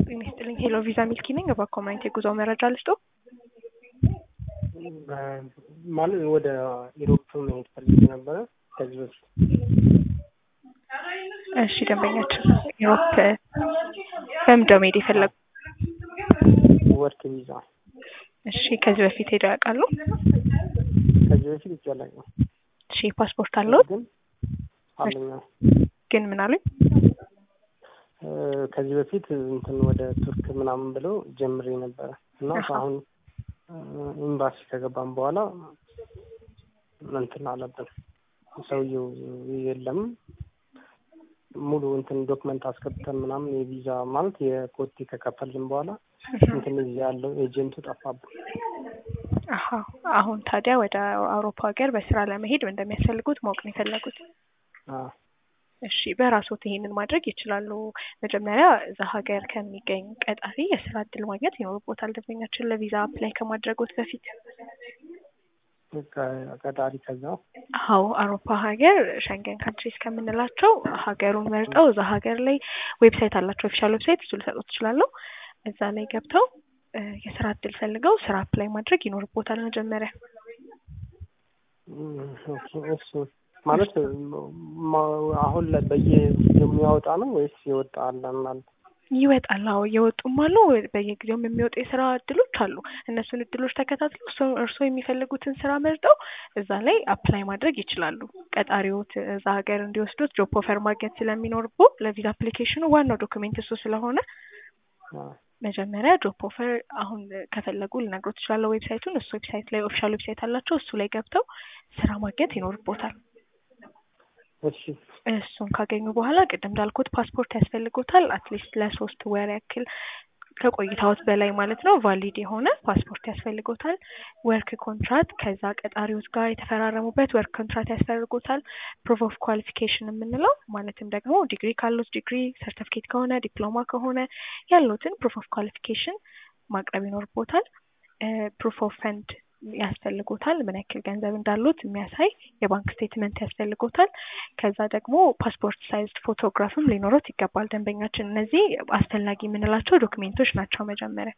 ጤና ይስጥልኝ ሄሎ ቪዛ ሚልኪ ነኝ። በኮሜንት የጉዞ መረጃ ልስጦ። ማለት ወደ ኢሮፕ መሄድ ፈልጌ ነበረ ከዚህ በፊት። እሺ ደንበኛችን ኢሮፕ በምንድነው መሄድ የፈለጉ? ወርክ ቪዛ እሺ ከዚህ በፊት ሄደው ያውቃሉ? ከዚህ በፊት ይቻላል ነው እሺ ፓስፖርት አለዎት? ግን አለኛ ግን ምን አሉኝ? ከዚህ በፊት እንትን ወደ ቱርክ ምናምን ብለው ጀምሬ ነበረ እና አሃ። አሁን ኤምባሲ ከገባን በኋላ እንትን አለብን ሰውየው የለም ሙሉ እንትን ዶክመንት አስገብተን ምናምን የቪዛ ማለት የኮቴ ከከፈልን በኋላ እንትን እዚህ ያለው ኤጀንቱ ጠፋብን። አሀ አሁን ታዲያ ወደ አውሮፓ ሀገር በስራ ለመሄድ እንደሚያስፈልጉት ማወቅ ነው የፈለጉት። አዎ። እሺ በራስዎት ይሄንን ማድረግ ይችላሉ። መጀመሪያ እዛ ሀገር ከሚገኝ ቀጣሪ የስራ እድል ማግኘት ይኖርቦታል። ደንበኛችን ለቪዛ አፕላይ ከማድረጎት በፊት ከ- ቀጣሪ ከዛ አዎ አውሮፓ ሀገር ሸንገን ካንትሪስ ከምንላቸው ሀገሩን መርጠው እዛ ሀገር ላይ ዌብሳይት አላቸው ኦፊሻል ዌብሳይት እሱ ልሰጡት እችላለሁ። እዛ ላይ ገብተው እ የስራ እድል ፈልገው ስራ አፕላይ ማድረግ ይኖርቦታል መጀመሪያ። እም፣ ኦኬ፣ እሱ ማለት ማ- አሁን ላይ በየ የሚያወጣ ነው ወይስ የወጣ አለ ማለት? ይወጣል። አዎ እየወጡም አሉ። በየጊዜውም የሚወጡ የስራ እድሎች አሉ። እነሱን እድሎች ተከታትለው እርስዎ እርስዎ የሚፈልጉትን ስራ መርጠው እዛ ላይ አፕላይ ማድረግ ይችላሉ። ቀጣሪዎት እዛ ሀገር እንዲወስዱት ጆብ ኦፈር ማግኘት ስለሚኖርቦ ለቪዛ አፕሊኬሽኑ ዋናው ዶክሜንት እሱ ስለሆነ አዎ። መጀመሪያ ጆብ ኦፈር አሁን ከፈለጉ ልነግሮት እችላለሁ ዌብሳይቱን። እሱ ዌብሳይት ላይ ኦፊሻል ዌብሳይት አላቸው። እሱ ላይ ገብተው ስራ ማግኘት ይኖርቦታል። እሺ እሱን ካገኙ በኋላ ቅድም እንዳልኩት ፓስፖርት ያስፈልጎታል። አትሊስት ለሶስት ወር ያክል ከቆይታዎት በላይ ማለት ነው ቫሊድ የሆነ ፓስፖርት ያስፈልጎታል። ወርክ ኮንትራት ከዛ ቀጣሪዎች ጋር የተፈራረሙበት ወርክ ኮንትራት ያስፈልጎታል። ፕሩፍ ኦፍ ኳሊፊኬሽን የምንለው ማለትም ደግሞ ዲግሪ ካሉት ዲግሪ፣ ሰርተፍኬት ከሆነ ዲፕሎማ ከሆነ ያሉትን ፕሩፍ ኦፍ ኳሊፊኬሽን ማቅረብ ይኖርቦታል። ፕሩፍ ኦፍ ፈንድ ያስፈልጎታል። ምን ያክል ገንዘብ እንዳሉት የሚያሳይ የባንክ ስቴትመንት ያስፈልጎታል። ከዛ ደግሞ ፓስፖርት ሳይዝ ፎቶግራፍም ሊኖሩት ይገባል ደንበኛችን። እነዚህ አስፈላጊ የምንላቸው ዶክሜንቶች ናቸው መጀመሪያ።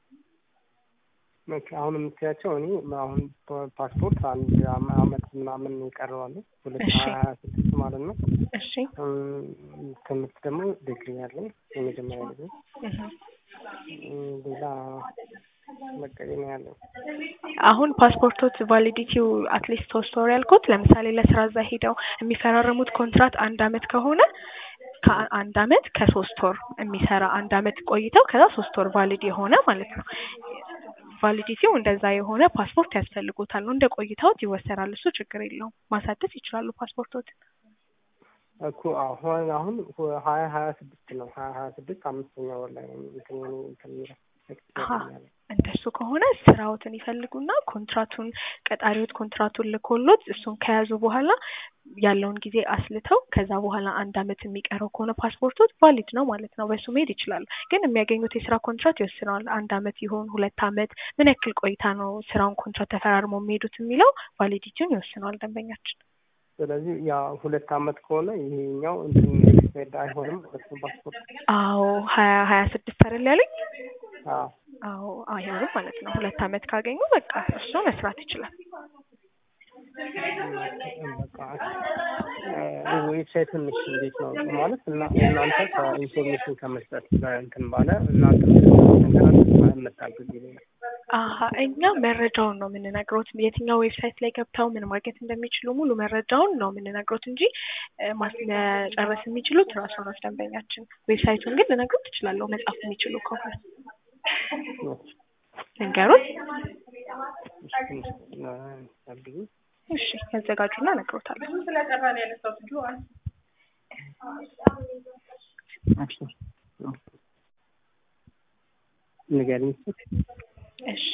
ኦኬ፣ አሁን የምትያቸው እኔ አሁን ፓ- ፓስፖርት አንድ አመ- አመት ምናምን ይቀረዋል ሁለት እሺ። ሀያ ስድስት ማለት ነው። እሺ እም፣ ትምህርት ደግሞ ዲግሪ ያለኝ የመጀመሪያ ዲግሪ እህ። እም፣ ሌላ በቃ ይሄ ነው ያለው። አሁን ፓስፖርቶት ቫሊዲቲው አትሊስት ሶስት ወር ያልኩት ለምሳሌ ለስራ እዛ ሄደው የሚፈራረሙት ኮንትራት አንድ አመት ከሆነ ከአንድ አመት ከሶስት ወር የሚሰራ አንድ አመት ቆይተው ከዛ ሶስት ወር ቫሊድ የሆነ ማለት ነው። ቫሊዲቲው እንደዛ የሆነ ፓስፖርት ያስፈልጎታል ነው። እንደ ቆይታዎት ይወሰናል። እሱ ችግር የለውም። ማሳደስ ይችላሉ ፓስፖርቶት። እኮ አሁን አሁን ሀያ ሀያ ስድስት ነው ሀያ ሀያ ስድስት አምስተኛ ወር ላይ ነው እንትን የኔ እንትን የሚለው አሀ እንደሱ ከሆነ ስራዎትን ይፈልጉና ኮንትራቱን ቀጣሪዎት ኮንትራቱን ልኮሎት እሱን ከያዙ በኋላ ያለውን ጊዜ አስልተው ከዛ በኋላ አንድ አመት የሚቀረው ከሆነ ፓስፖርቶት ቫሊድ ነው ማለት ነው። በሱ መሄድ ይችላሉ። ግን የሚያገኙት የስራ ኮንትራት ይወስነዋል። አንድ አመት ይሆን ሁለት አመት ምን ያክል ቆይታ ነው ስራውን ኮንትራት ተፈራርመው የሚሄዱት የሚለው ቫሊዲቲውን ይወስነዋል ደንበኛችን። ስለዚህ ያ ሁለት አመት ከሆነ ይሄኛው እንትን ኤክስፓየርድ አይሆንም ማለት ነው ፓስፖርት። አዎ ሀያ ሀያ ስድስት አይደል ያለኝ? አዎ አዎ አይሆንም ማለት ነው። ሁለት አመት ካገኙ በቃ እሱ መስራት ይችላል። በቃ ዌብሳይቱን እሺ እንዴት ነው ማለት እና እናንተ ከኢንፎርሜሽን ከመስጠት እንትን ባለ እናንተ መታገዝ ይለኛል። አሀ እኛ መረጃውን ነው የምንነግሮት። የትኛው ዌብሳይት ላይ ገብተው ምን ማግኘት እንደሚችሉ ሙሉ መረጃውን ነው የምንነግሮት እንጂ እ ማስ- መጨረስ የሚችሉት ራሱ ነው ደንበኛችን። ዌብሳይቱን ግን ልነግሮት እችላለሁ መጻፍ የሚችሉ ከሆነ ልንገሮት። እሺ ያዘጋጁና እነግሮታለሁ። ንገሪኝ እስኪ። እሺ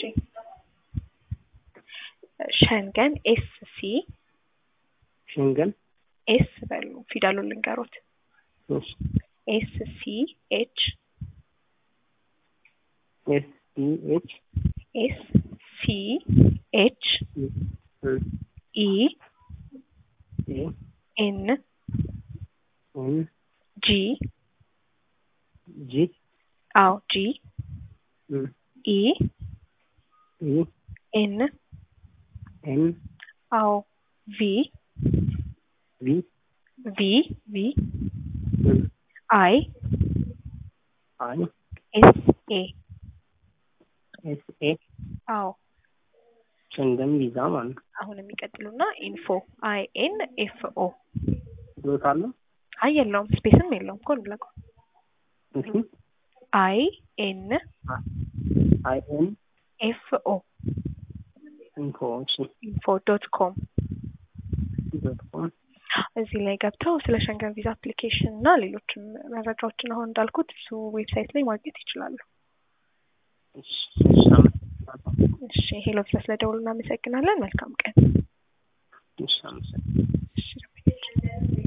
ሸንገን ኤስ ሲ ሸንገን ኤስ በሉ ፊደሉን ልንገሮት። እሺ ኤስ ሲ ኤች ኤስ ዲ ኤች ኤስ ሲ ኤች ኢ ኤ ኤን ኤን ጂ ጂ አዎ ጂ እም፣ ኢ ኢ ኤን ኤን አዎ ቪ ቪ ቪ ቪ እም፣ አይ አይ ኤስ ኤ ኤስ ኤ አዎ ሸንገን ቪዛ ማለት ነው። አሁን የሚቀጥሉና ኢንፎ አይ ኤን ኤፍ ኦ ዶት አለ አይ የለውም ስፔስም የለውም ኮን ብለህ እሺ አይ ኤን አይ ኤን ኤፍ ኦ ኢንፎ እሺ ኢንፎ ዶት ኮም ዶት ኮም እዚህ ላይ ገብተው ስለ ሸንገን ቪዛ አፕሊኬሽን እና ሌሎችም መረጃዎችን አሁን እንዳልኩት እሱ ዌብሳይት ላይ ማግኘት ይችላሉ። እሺ እሺ አመሰግናለሁ። እሺ ሄሎ ቪዛ ስለደውሉ እናመሰግናለን። መልካም ቀን። እሺ አመሰግናለሁ። እሺ